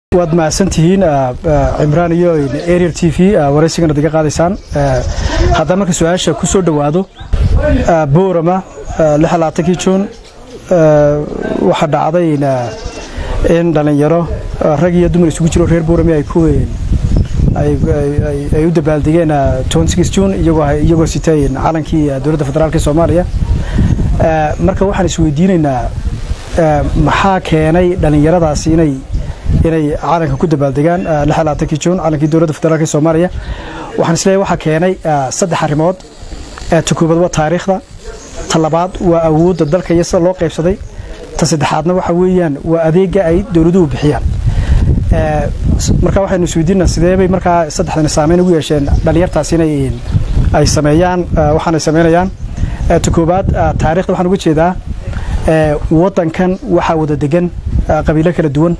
waad mahadsantihiin cimraan iyo ariel t v waraysigana ad iga qaadaysaan haddaan marka su-aasha ku soo dhowaado boorama kii juun waxaa dhacday in dhallinyaro rag iyo dumar isugu jiro reer boorame ay ku ay u dabaaldegeen juun iyagoo sitay calankii dowladda federaalk soomaaliya marka waxaan isweydiinaynaa maxaa keenay dhallinyaradaasi inay inay calanka ku dabaaldegaan kii juun calankii dowladda federaalk soomaaliya waxaan isleeyahay waxaa keenay saddex arrimood ta koobaad waa taariikhda ta labaad waa awoodda dalka iyo sida loo qaybsaday ta saddexaadna waxa weeyaan waa adeega ay dowladuhu bixiyaan marka waxaynu isweydiinaa sideebay markaa saddexdani saameyn ugu yeesheen dhallinyartaasi inay ay sameeyaan waxaanay samaynayaan ta koobaad taarikhda waxaan uga jeedaa waddankan waxaa wada degan qabiilo kala duwan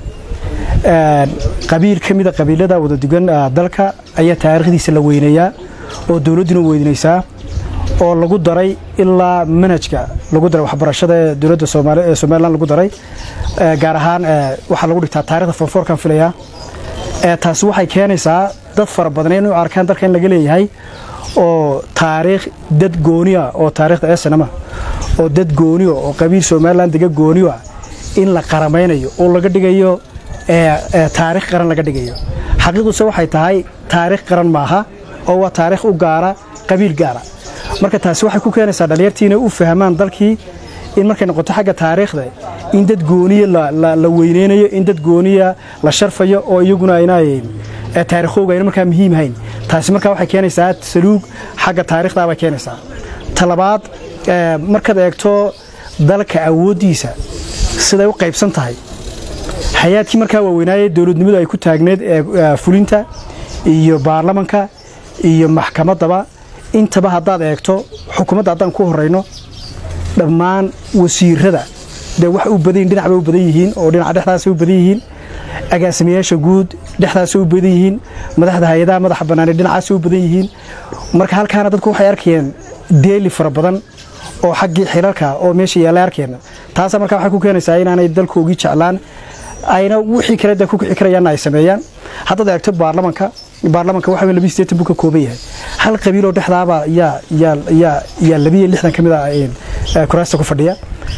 qabiil ka mida qabiilada wada dugan dalka ayaa taariikhdiisa la weyneeyaa oo dowladduna weynaysaa oo lagu daray ilaa manhajka lagu daray waxbarashada ee dowladda ee somalilan lagu daray gaar ahaan waxaa lagu dhigtaa taarikhda fonfoorkan filayaa taasi waxay keenaysaa dad fara badan inay u arkaan dalka in laga leeyahay oo taariikh dad gooniya oo taariikhda esanama oo dad gooniyo oo qabiil somalilan dega gooniyo ah in la qaramaynayo oo laga dhigayo taarikh qaran laga dhigayo xaqiiqduse waxay tahay taarikh qaran maaha oo waa taarikh u gaara qabiil gaara marka taasi waxay ku keenaysaa dhallinyartii inay u fahmaan dalkii in markay noqoto xagga taariikhda in dad gooniya la weyneynayo in dad gooniya la sharfayo oo iyaguna aynay taarikhooga ayna markaa muhiim hayn taasi markaa waxay keenaysaa saluug xagga taarikhdaa bay keenaysaa talabaad markaad eegto dalka awooddiisa siday u qaybsan tahay hay-aadkii markaa waaweynaaye dowladnimadu ay ku taagneed ee fulinta iyo baarlamanka iyo maxkamaddaba intaba haddaad eegto xukuumadda haddaan ku horayno dhammaan wasiirada dee wax u badan yihin dhinac bay u badan yihiin oo dhinaca dhexdaasay u badan yihiin agaasimayaasha guud dhexdaasay u badan yihiin madaxda hay-adaha madaxa bannaanee dhinacaasay u badan yihiin marka halkaana dadku waxay arkayeen deeli fara badan oo xaggii xilalka oo meesha yaallay arkeen taasa markaa waxay ku keenaysaa inaanay dalkoogii jeclaan ayna wixii kale de ku kici karayaanna ay sameeyaan haddaad eegto baarlamanka baarlamanka waxa labi sideetan buu ka kooban yahay hal qabiiloo dhexdaaba yaa yaa yaa yaa labiyo lixdan ka mid a kuraasta ku fadhiya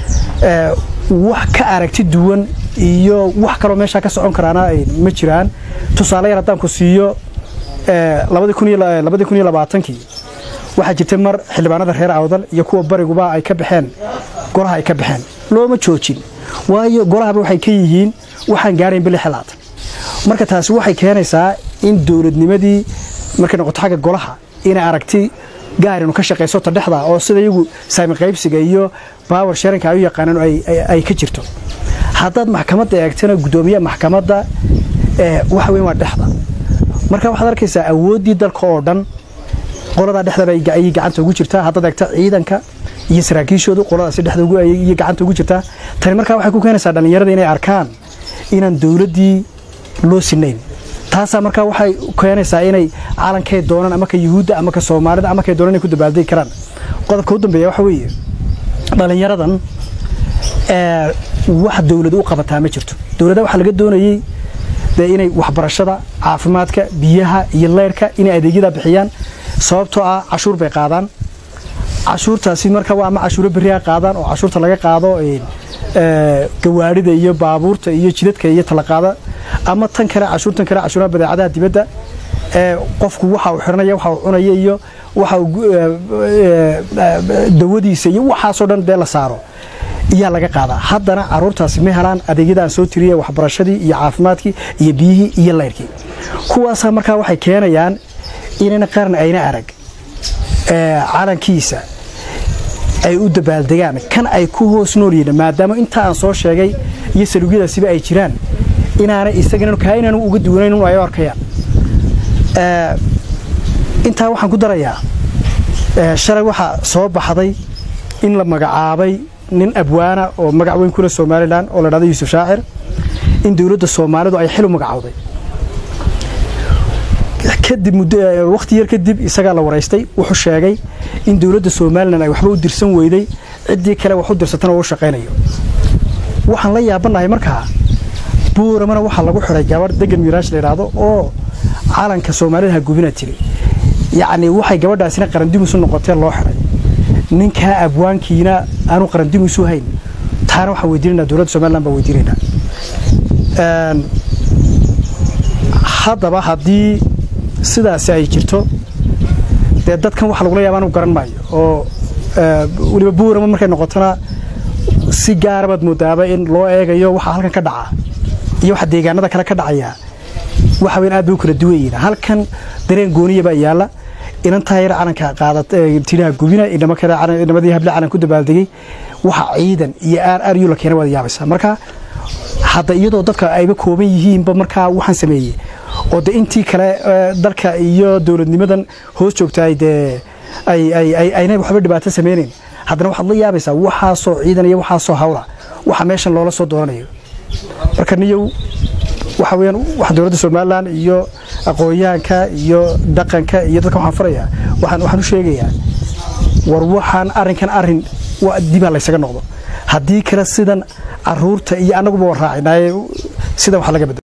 wax ka aragti duwan iyo wax kaloo meeshaa ka socon karaana ma jiraan tusaale yar haddaan ku siiyo labadii kun iyo labaatankii waxaa jirtay mar xildhibaanada reer awdal iyo kuwa bariguba ay ka baxeen golaha ay ka baxeen looma joojin waayo golahaba waxay ka yihiin waxaan gaarayn bili xelaatan marka taasi waxay keenaysaa in dowladnimadii markay noqoto xagga golaha inay aragti gaarinu ka shaqayso ta dhexda oo sida iyagu saami qaybsiga iyo baawar sharinka ay u yaqaanaan ay ka jirto haddaad maxkamadda eegtana guddoomiyaha maxkamadda waxa weyn waa dhexda marka waxaad arkaysaa awooddii dalka oo dhan qoladaa dhexdaba ayay gacanta ugu jirtaa haddaad eegto ciidanka iyo saraakiishoodu qoladaasi dhexda iyo gacanta ugu jirtaa tani markaa waxay ku keenaysaa dhallinyarada inay arkaan inaan dowladdii loo sinayn taasaa markaa waxay keenaysaa inay calankay doonaan ama ka yuhuudda ama ka soomaalida ama kay doonaan inay ku dabaaldegi karaan qodobka u dambeeya waxa weeye dhallinyaradan wax dowlad u qabataa ma jirto dowladda waxaa laga doonayey dee inay waxbarashada caafimaadka biyaha iyo leyrhka inay adeegyada bixiyaan sababtoo ah cashuur bay qaadaan cashuurtaasi marka waa ama cashuuro beriha qaadaan oo cashuurta laga qaado gawaarida iyo baabuurta iyo jidadka iyo talaqaada ama tan kale cashuurtan kale cashuuraha badeecadaha dibadda ee qofku waxa uu xiranaya waxa uu cunaya iyo waxa uu dawadiisa iyo waxaasoo dhan dee la saaro iyaa laga qaadaa haddana caruurtaasi ma helaan adeegyada aan soo tiriye waxbarashadii iyo caafimaadkii iyo biyihii iyo layrkii kuwaasaa markaa waxay keenayaan inayna qaran ayna arag calankiisa ay u dabaaldegaan kan ay ku hoos nool yihiin maadaama inta aan soo sheegay iyo saluugyadaasiba ay jiraan inaanay isagana kaa inaanu uga duwanayn un ay arkayaan intaa waxaan ku darayaa shalay waxaa soo baxday in la magacaabay nin abwaana oo magac weyn kule somalilan oo la dhahdo yuusuf shaacir in dowladda soomaalidu ay xil u magacowday kadib wakhti yar kadib isagaa la waraystay wuxuu sheegay in dowladda somalilan ay waxba u dirsan weyday ciddii kale wax u dirsatana oo u shaqaynayo waxaan la yaabanahay markaa buuramana waxaa lagu xiday gabadh degan miiraash la yidhaahdo oo calanka soomaalida ha gubina tiri yacni waxay gabadhaasina qarandimusu noqotee loo xiday ninkaa abwaankiina aanu qarandimusu hayn taana waxaan weydiinanaa dowladda somalilan baan weydiinaynaa haddaba haddii sidaasi ay jirto dee dadkan waxa lagula yaaba anu garan maayo oo weliba buurama markay noqotona si gaara baad moodaaba in loo eegayo waxaa halkan ka dhaca iyo waxa deegaanada kale ka dhacaya waxa weyn aad bay u kala duwan yihiin halkan dareen gooniya baa yaalla inantaa yar calanka qaadat tiraha gubina inama kale inamadii hable calan ku dabaaldegay waxa ciidan iyo aar aar yu la keena waad yaabaysaa marka hadda iyadoo dadka ayba kooban yihiinba markaa waxaan sameeyey oo de intii kale dalka iyo dowladnimadan hoos joogtaay dee aynay waxba dhibaato samaynayn haddana waxaad la yaabaysaa waxaasoo ciidan iyo waxaasoo hawla waxa meeshan loola soo doonanayo marka niyow waxa weyaan waxa dowladda somalilan iyo aqoonyahanka iyo dhaqanka iyo dadka waxaan farayaa waxaan waxaan u sheegayaa war waxaan arrinkan arrin dibaa laysaga noqdo haddii kale sidan caruurta iyo annaguba warraacinaaye sidan wax laga bedelo